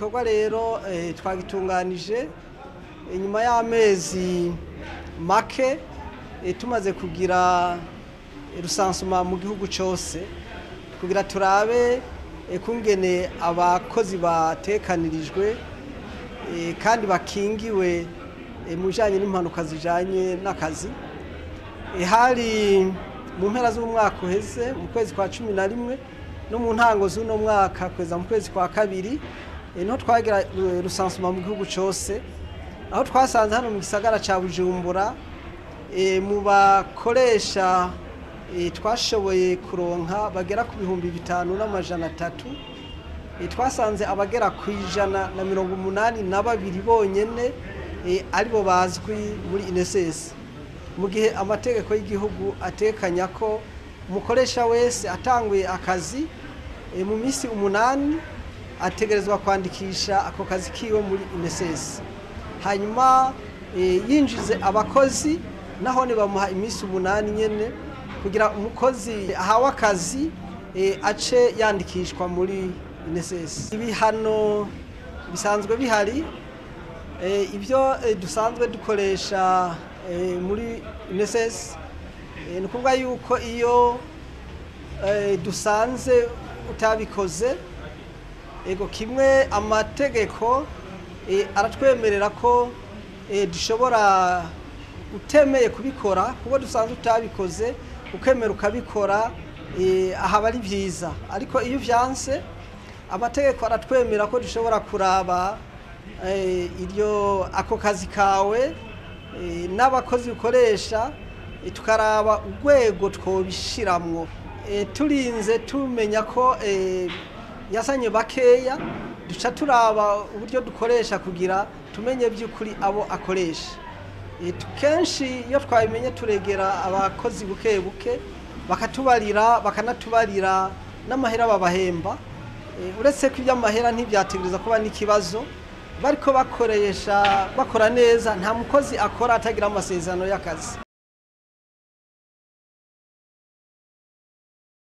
gikorwa rero eh, twagitunganije inyuma y'amezi make eh, tumaze kugira rusansuma mu gihugu cyose kugira turabe eh, kungene abakozi batekanirijwe eh, kandi bakingiwe eh, mu bijanye n'impanuka zijanye n'akazi Eh, hari mu mpera z'umwaka uheze mu kwezi kwa cumi na rimwe no mu ntango z'uno mwaka kugeza mu kwezi kwa kabiri eh, niho twagira eh, rusansuma mu gihugu cyose aho twasanze hano mu gisagara ca bujumbura eh, mu bakoresha eh, twashoboye kuronka bagera ku bihumbi bitanu n'amajana atatu eh, twasanze abagera ku ijana na mirongo umunani na babiri bonyene eh, aribo bazwi muri inesesi mu gihe amategeko y'igihugu atekanya ko umukoresha wese atanguye akazi eh, mu minsi umunani ategerezwa kwandikisha ako kazi kiwe muri inesesi hanyuma eh, yinjize abakozi nahone bamuha iminsi umunani nyene kugira umukozi ahawe akazi eh, ace yandikishwa muri inesesi ibihano bisanzwe bihari Eh, ibyo eh, dusanzwe dukoresha eh, muri inesesi ni ukuvuga yuko iyo eh, dusanze utabikoze ego kimwe amategeko eh, aratwemerera ko eh, dushobora utemeye kubikora kuko dusanzwe utabikoze ukemera ukabikora eh, ahaba ari byiza ariko iyo uvyanse amategeko aratwemera ko dushobora kuraba eh, iryo ako kazi kawe eh, n'abakozi ukoresha eh, tukaraba urwego twobishiramwo eh, turinze tumenya ko eh, yasanye bakeya duca turaba uburyo dukoresha kugira tumenye by'ukuri abo akoresha Eh, tu- kenshi iyo twabimenye turegera abakozi buke buke bakatubarira bakanatubarira n'amahera babahemba Eh, uretse ko iby'amahera ntibyategereza kuba n'ikibazo bariko bakoresha bakora neza nta mukozi akora atagira amasezerano y'akazi